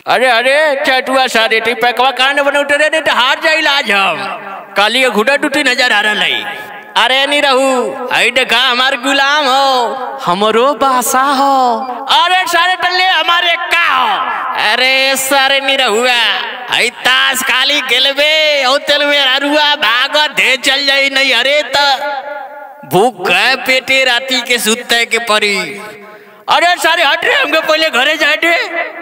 अरे अरे चटुआ सारे टी पैकवा कांड बने उतरे नहीं तो हार जाइल आज हम काली के घुटा टूटी नजर आ रहा है अरे नहीं रहू आई देखा हमार गुलाम हो हमरो बासा हो अरे सारे टल्ले हमारे का हो अरे सारे नहीं रहुआ आई ताश काली खेलबे ओ तेलवे अरुआ भाग दे चल जाई नहीं अरे त भूख है पेटे राती के सुते के परी अरे सारे हट रे हमके पहले घरे जाए रे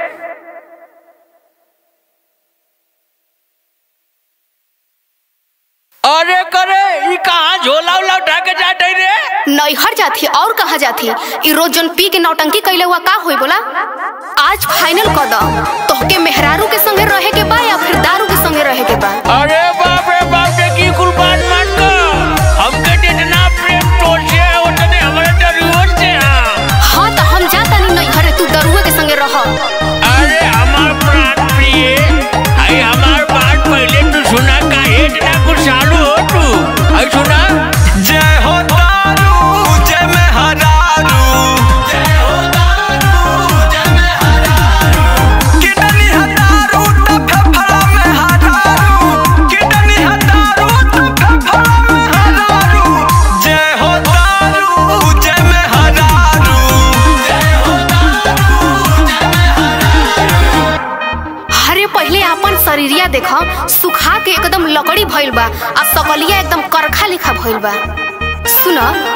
अरे करे ई कहाँ झोला उला उठा के जाते रे नैहर जाथी और कहाँ जाथी ई रोज जन पी के नौटंकी कैले हुआ का होई बोला आज फाइनल कर दो तोहके मेहरारू के संगे रहे के बा या फिर दारू के संगे रहे के बा अरे बाप रे बाप रे की कुल बात मान का हमके जितना प्रेम तोड़ से है उतने हमारे डरियोर से है हाँ तो हम जाता नहीं नैहर तू दरुआ के संगे रह अरे हमार प्राण प्रिय आई हमार बात पहले तू सुना का हेट ना कुछ चालू हो तू आई सुना जय हो दारू जय में हरारू जय हो दारू जय में हरारू किडनी हरारू तो फेफड़ा में हरारू किडनी हरारू तो फेफड़ा में हरारू जय हो दारू जय में हरारू जय हो दारू जय में हरारू अरे पहले अपन शरीरिया देख सुखा के एकदम लकड़ी भइल बा आ सकलिया एकदम करखा लिखा भइल बा सुन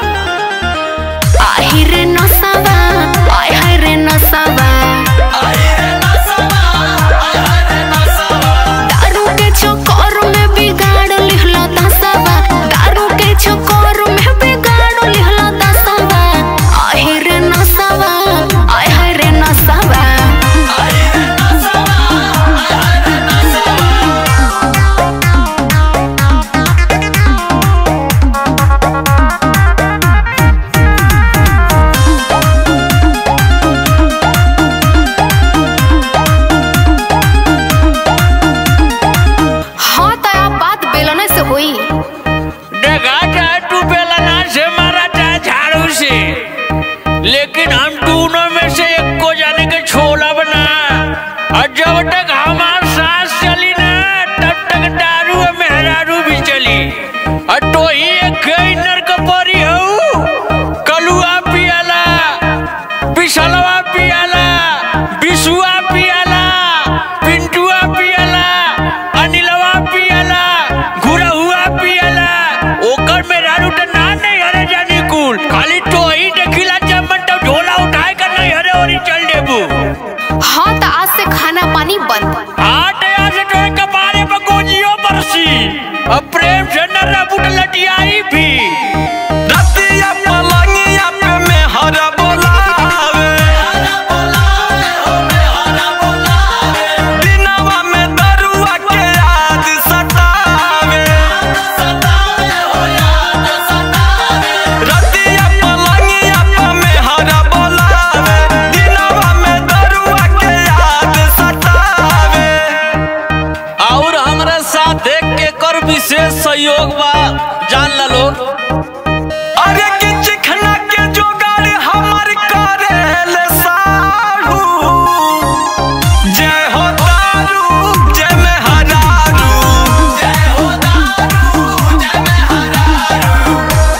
आही रे नसावा आय हाय रे नसावा आई रे नसवा आई रे नसवा दारू के चक्कर में बिगाड़ लिहला दसवा दारू के चक्कर में बिगाड़ लिहला दसवा आहे रे नसवा आय हाय रे नसवा आई रे नसवा आई रे नसवा हाँ तो आप बात बेलने से हुई देखा चाहे तू बेलना से मारा चाहे झाड़ू से लेकिन हम दोनों में से एक को जाने के छोला बना और जब तक हमार सांस चली ना तब तक दारू और मेहरारू भी चली और तो ही एक गैनर का परी हो कलुआ पियाला बिसलवा पियाला बिसुआ पियाला पिंटुआ पियाला अनिलवा पियाला घुरहुआ पियाला ओकर में रानू त ना नहीं हरे जानी कुल खाली तो ही देखिला चमन तो झोला उठाए कर नहीं हरे और चल देबू हाँ तो आज से खाना पानी बंद आठ यहाँ से तो एक बारे में गोजियो बरसी अब प्रेम से न रबुट लटियाई भी रतिया पलंगिया पे में हर बोलावे दिनवा में दरुआ के याद सतावे रतिया पलंगिया पे में हर बोलावे दिनवा में दरुआ के याद सतावे और हमरा साथ देख के कर विशेष सहयोग बा जान ला लोग अरे कि चिखना के जोगाड़ हमर करेले साढ़ू जय हो दारू जय में हरारू जय हो दारू जय में हरारू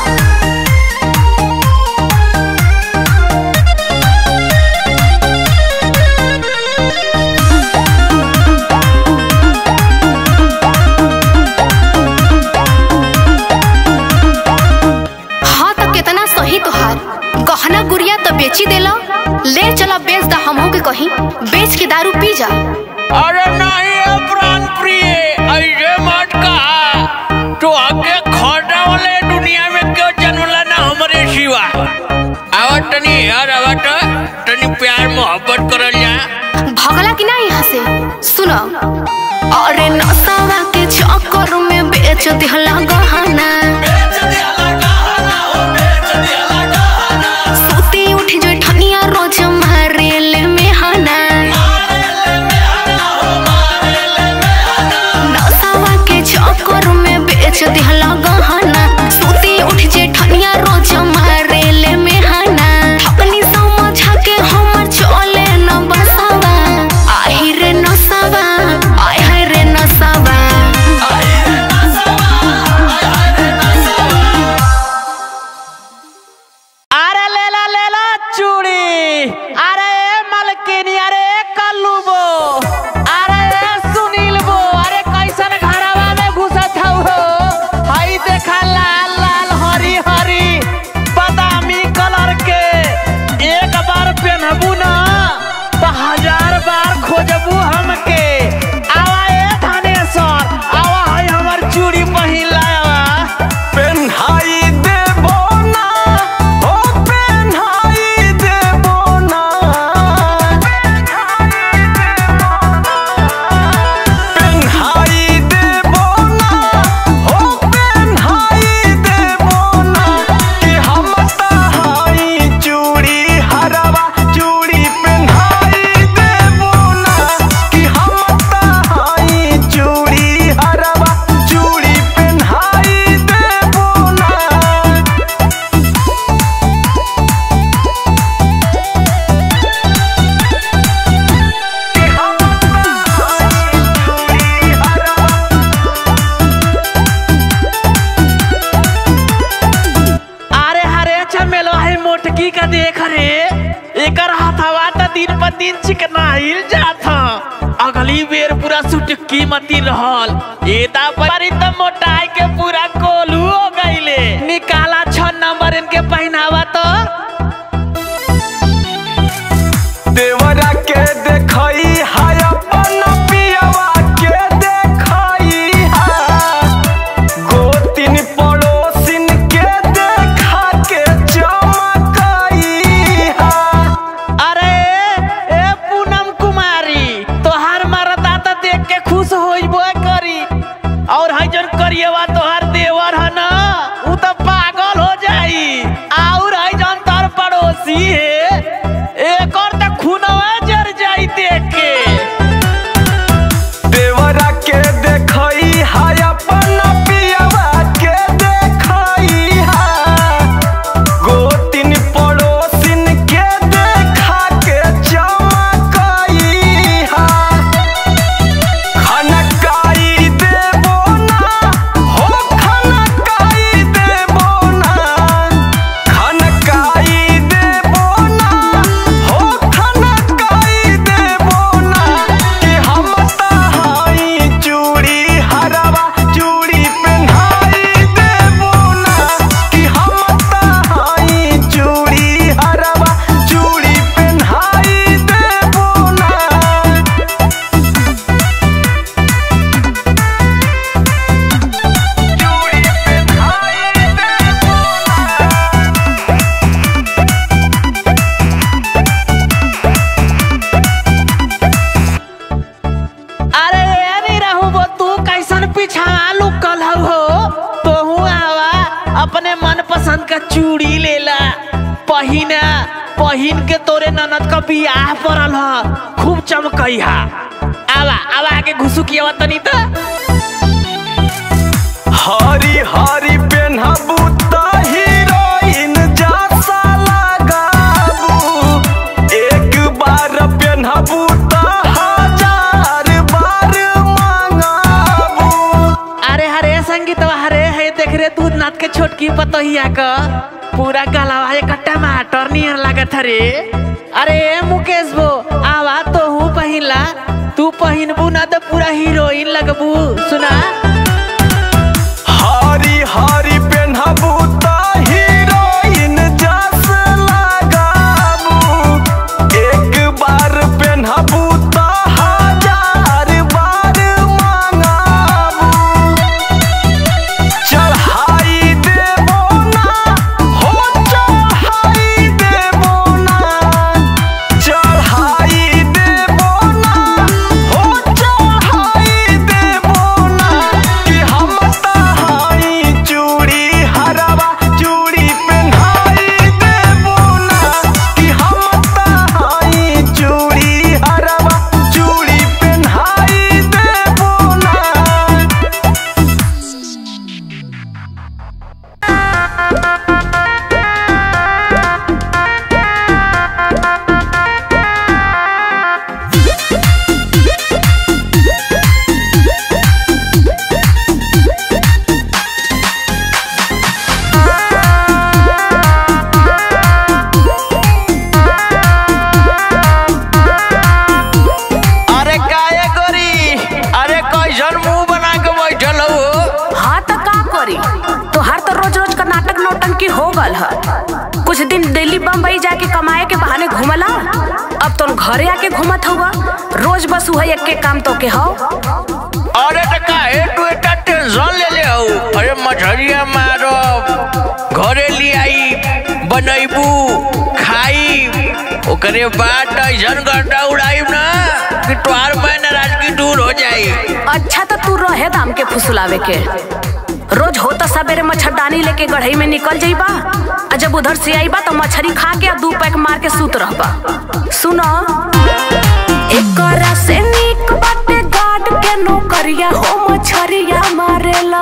हाँ तो कितना सही तोहार गहना गुड़िया तो बेची देला ले चला बेच दा हमहू के कहीं बेच के दारू पी जा अरे नहीं है प्राण प्रिय ऐसे मत कहा तो आगे खोटा वाले दुनिया में क्यों जन्मला ना हमारे सिवा आवत तनी यार आवत तनी प्यार मोहब्बत करल जा भगला कि ना यहाँ से सुनो अरे नसावा के चक्कर में बेच दिहला गहना बेच दियाला गहना हो बेच दियाला गहना सूती उठ जो ठनिया रोज मारेले में हना मारेले में हना हो मारेले में हना नसावा के चक्कर में बेच दिहला गहना सूती उठ जे ठनिया रोज मारेले में हना अपनी समझा के हमर चले न बसवा आही रे खोजबू हमके आवा ए थानेश्वर आवा है हमर चूड़ी पहिला पेन्हाई देबो ना हो पेन्हाई देबो ना पेन्हाई देबो ना हो पेन्हाई देबो ना कि हम तहाई चूड़ी हरवा चूड़ी पेन्हाई देबो ना कि हम तहाई चूड़ी हरवा चूड़ी पेन्हाई देबो ना अरे हरे चमेलो है मोटकी का देख रे एकर हथवा त दिन पर दिन चिकनाइल जात ह। अगली बेर पूरा सुटकी मती रहल एता परी त मोटाई के पूरा कोलू हो गईले निकाला छ नंबर इनके पहनावा तो देवरा के देखई हाय अपन पियवा के देखई हा गोतिन पड़ोसिन के देखा के चमकई हा अरे ए पूनम कुमारी तोहार मरदा त देख के खुश होइबो करी और है जन करिएवा तोहार देवर है ना उ त पागल हो जाई और है जन तार पड़ोसी है एकर त खूनवा जर जाई देख के देवरा के देखई हाय अपन पियवा के देखई हा गोतिन पड़ोसिन के देखा के चमकई हा खनकाई देबो ना हो खनकाई देबो ना खनकाई देबो ना हो खनकाई देबो ना कि हम तहाई चूड़ी हरवा चूड़ी पेन्हाई देबो ना कि हम तहाई चूड़ी हरवा चूड़ी पेन्हाई देबो ना चूड़ी पेन्हाई देबो ना अरे नहीं रहू वो तू कैसन पीछा लुकल हो तोहू आवा अपने मन पसंद का चूड़ी लेला पहिना पहिन के तोरे ननद का बियाह पड़ल ह खूब चमकई हा आवा आवा आके घुसुकिया तनी त हरी हरी पेन्हबू त हीरोइन जैसा लगाबू एक बार पेन्हबू त हजार बार मंगाबू अरे हरे संगीतवा हरे है देख रे तू नाथ के छोटकी पतोहिया का पूरा गलावा एक टमाटर नियर लागत हरे अरे मुकेश बो आवा तो हूँ पहिला तू पहिनबू ना तो पूरा हीरोइन लगबू सुना हरी हरी पेन्हबू त हीरोइन जस लगाबू एक बार पेन्हबू त हजार बार मंगाबू चढ़ाई देबो ना हो चढ़ाई देबो ना चढ़ाई देबो ना हो चढ़ाई देबो ना घरे आके घूमत हुआ रोज बस वही एक के काम तो के हो अरे तो काहे तू इतना टेंशन ले ले हो अरे मछरिया मारो घरे ले आई बनैबू खाई ओकरे बाद ऐसन गड्ढा उड़ाई ना कि तोहार मैं नाराजगी दूर हो जाई अच्छा तो तू रहे दाम के फुसलावे के रोज हो तो सवेरे मच्छरदानी लेके गढ़ई में निकल जाइबा आ जब उधर से आईबा तो मछरी खा के आ दू पैक मार के सूत रहबा सुनो एकरा से नीक बाटे गार्ड के नौकरिया हो मछरिया मारेला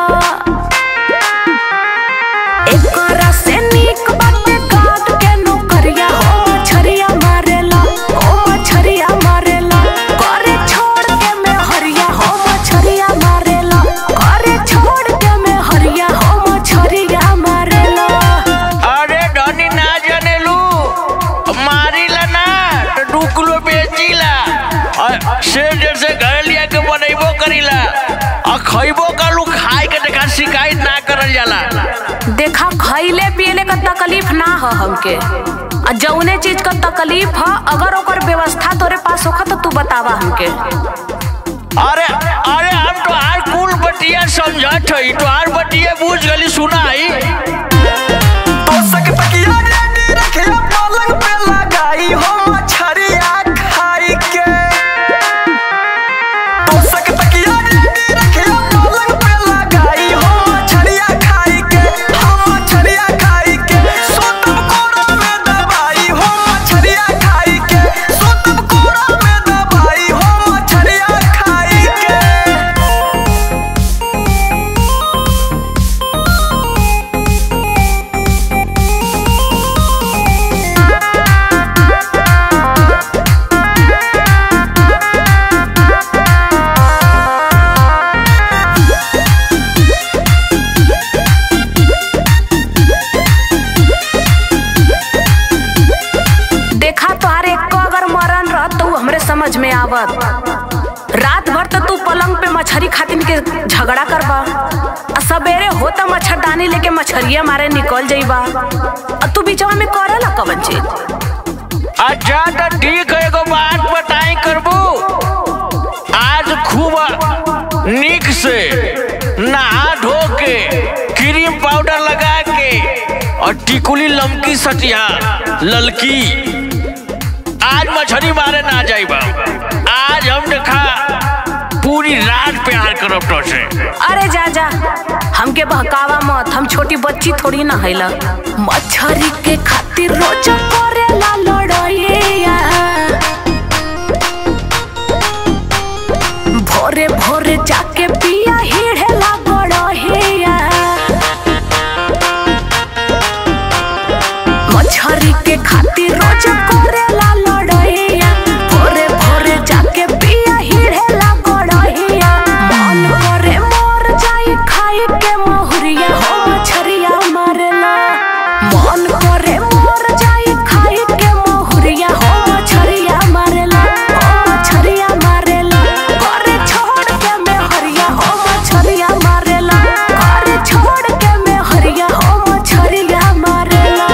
एकरा से नीक बाटे गार्ड के नौकरिया हो मछरिया मारेला हो मछरिया मारेला करे छोड़ के मैं हरिया हो मछरिया मारेला करे छोड़ के मैं हरिया हो मछरिया मारेला अरे धनी ना जनेलू मारिला ना तो दू किलो बेचीला और शेर जैसे घर लिया के बनैबो करीला और खैबो कलू खाए के देखा शिकायत ना करल जाला देखा खैले पियले का तकलीफ ना हो हमके आ जौने चीज का तकलीफ ह अगर ओकर व्यवस्था तोरे पास होखा तो तू बतावा हमके अरे अरे हम तो हर कुल बटिया समझत हई तो हर बटिया बूझ गली सुनाई तोसक तकिया रेडी रखिया पलंग पे लगाई हो मछरिया खाई के तोसक तकिया रेडी रखिया पलंग पे लगाई हो मछरिया खाई के हो मछरिया खाई के सोतम कोड़ा में दबाई हो मछरिया खाई के सोतम कोड़ा में दबाई हो मछरिया खाई के देखा तोहार एक अगर मरण रहत तो उ हमरे समझ में आवत रात भर तो तू पलंग पे मछरी खातिन के झगड़ा करबा आ सवेरे होता मच्छरदानी लेके मछरिया मारे निकल जाइबा आ तू बीचवा में करेला कवन चीज अच्छा तो ठीक है एगो बात बताई करबू आज खूब निक से नहा धो के क्रीम पाउडर लगा के और टिकुली लमकी सटिया ललकी आज मछली मारे ना जाइबा आज हम देखा पूरी रात प्यार करब तो से अरे जा जा हमके बहकावा मत हम छोटी बच्ची थोड़ी ना हैला मछरी के खातिर रोज करेला लड़ाइया भोरे भोरे जाके पिया हिड़ेला गड़हिया मछरी के खातिर रोज करेला लड़ाइया भोरे भोरे जाके पिया हिड़ेला गड़हिया मन करे मर जाई खाई के महुरिया हो मछरिया मारेला मन करे मर जाई खाई के महुरिया हो मछरिया मारेला हो मछरिया मारेला करे छोड़ के मैं हरिया हो मछरिया मारेला करे छोड़ के मैं हरिया हो मछरिया मारेला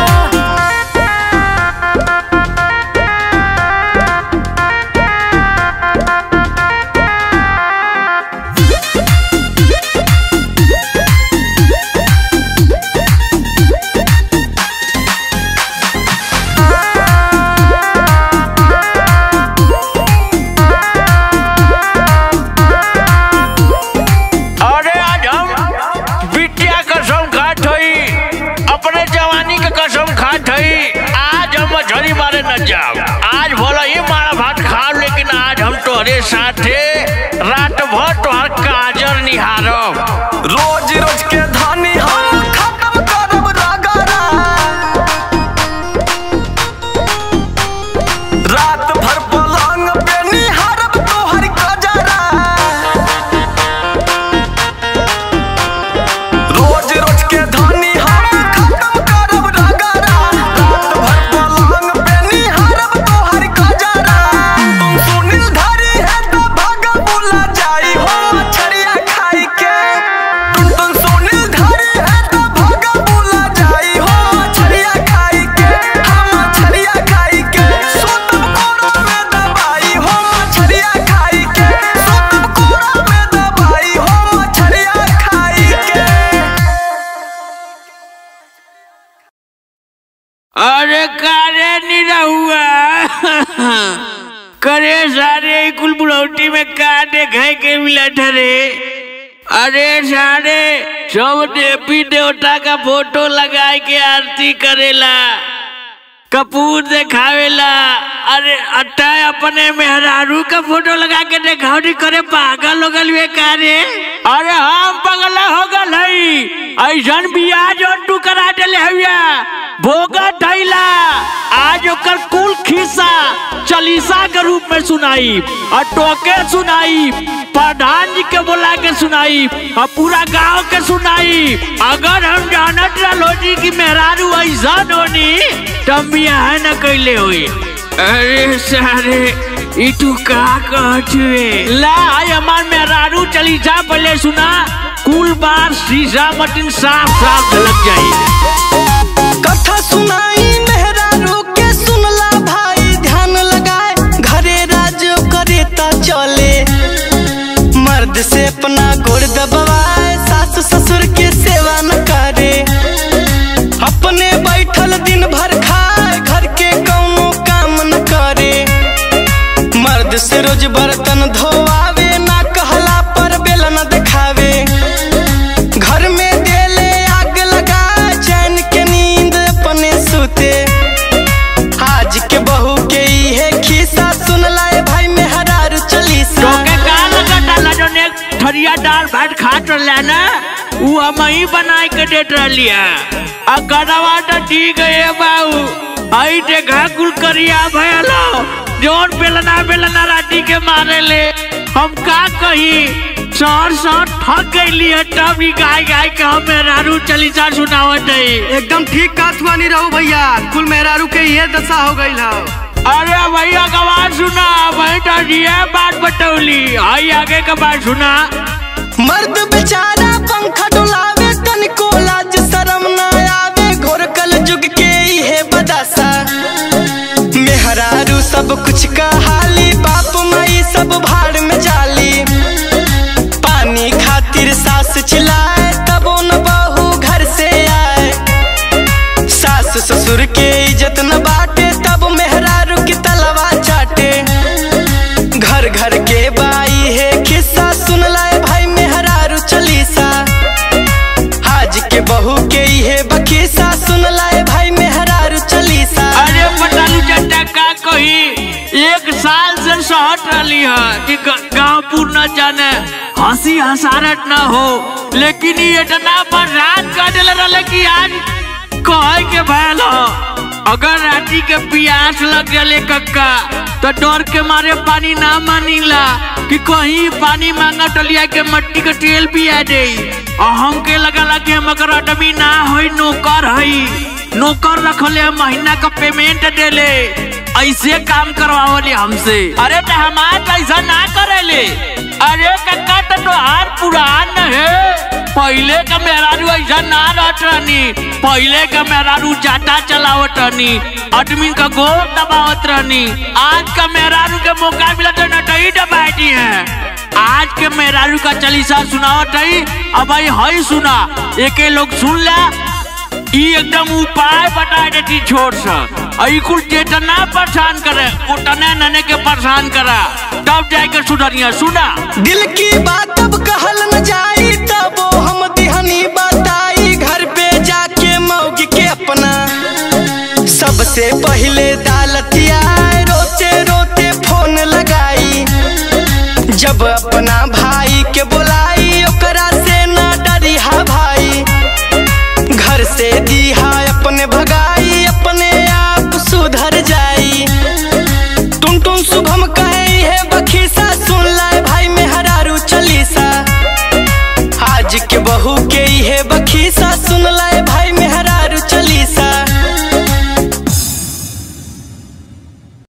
अरे आज हम बिटिया कसम खात हई अपने जवानी के कसम खात हई आज हम मछली मारे न जाओ आज भला ही मारा भात खाओ लेकिन आज हम तोहरे साथे रात भर तोहर काजर निहारब रोज रोज के धानी हम खत्म करब रगड़ा रात भर पलंग पे निहारब तोहर गजरा रोज रोज के धानी हम खत्म करब रगड़ा रात भर पलंग पे निहारब तोहर गजरा तुम सुनील धरी है तो भागा बुला जाई कुल बुढ़ौती में का देखे के मिला रे अरे सारे सब देवी देवता का फोटो लगा के आरती करेला कपूर देखावेला अरे अट्टा अपने मेहरारू का फोटो लगा के देखावटी करे पागल हो गल का रे अरे हम पागल हो गल हई ऐसन बियाह जोन तू करा देले हविया भोगा थैला आज ओकर कुल खिस्सा चालीसा के रूप में सुनाई और टोके सुनाई प्रधान जी के बोला के सुनाई और पूरा गांव के सुनाई अगर हम जानत रहो जी की मेहरारू ऐसा होनी तब बियाह न कैले हुई अरे सारे ई तू का कहत हुए ला आई हमार मेहरारू चली जा पहले सुना कुल बार शीशा मटिन साफ साफ झलक जाई कथा सुनाई मेहरारू के सुनला भाई ध्यान लगाए घरे राज करे ता चले मर्द से अपना गोड़ दबाए सास ससुर के सेवा न करे अपने बैठल दिन भर खाए घर के कौनो काम न करे मर्द से रोज बर्तन धोआवे ना कहला पर बेला न दिखावे घर में देले आग लगा चैन के नींद अपने सुते आज के बहू के इहे खिस्सा सुन लाए भाई मेहरारू चलीसा टोके का लगा डाला जो ने थरिया दाल भात खात रहला ना उ हम ही बनाए के देत रहलिया आ गड़वा तो ठीक है बाऊ आई देखा कुल करिया भयलो जोन बेलना बेलना राती के मारे ले हम का कही सर सर थक गईली है तब ही गाय गाय के हम मेहरारू चलीसा सुनावत है एकदम ठीक काथ बानी रहू भैया कुल मेहरारू के ये दशा हो गई है अरे भैया का बात सुना वही तो ये बात बतौली आई आगे का बात सुना मर्द बेचारा पंखा डुलावे तनिको लाज शरम न आवे घोर कल जुग के इहे बदासा मेहरारू सब कुछ कहाली बाप माई सब भाड़ में जाली पानी खातिर सास चिल्लाए तबो न बहू घर से आए सास ससुर के इज्जत न बाटे तब मेहरारू की तलवा चाटे घर घर के बाई है किस्सा सुन लाए भाई मेहरारू चलीसा आज के बहू के इहे बकीसा सुन लाए भाई मेहरारू चलीसा अरे पटालू चट्टा का कही एक साल से शहर रही है कि गांव पूर न जाने हंसी हसारत न हो लेकिन ये इतना बर्दाश्त कर दिल रहे कि आज कहे के भैल हो अगर राती के प्यास लग जले कक्का तो डर के मारे पानी ना मानीला कि कहीं पानी मांगा टलिया के मट्टी के तेल भी आ जाई और हमके लगला कि हम अगर आदमी ना होई नौकर हई नौकर रखले हम महीना का पेमेंट देले ऐसे काम करवावले हमसे अरे तो हमार ऐसा ना करेले अरे कक्का तो तोहार पुरान है पहले का मेहरारू ऐसा ना रहत रहनी पहले का मेहरारू जाटा चलावत रहनी आदमी का गोर दबावत रहनी आज का मेहरारू के मौका मिला तो नटई दबाई है आज के मेहरारू का चलीसा सुनावत है अब भाई हई सुना एके लोग सुन ले ई एकदम उपाय बता देती छोट सा आई कुल जितना परेशान करे उतने नने के परेशान करा तब जाके सुधरिया सुना दिल की बात अब कहल न जाई तबो हम दिहनी बताई घर पे जाके मौगी के अपना सबसे पहले दालतिया रोते रोते फोन लगाई जब अपना भाई के बुलाई ओकरा से ना डरी हा भाई घर से दीहा अपने भगाई अपने आप सुधर जाई टुन टुन शुभम कहे है बखीसा सुन लाए भाई मेहरारू चलीसा आज के बहू के इहे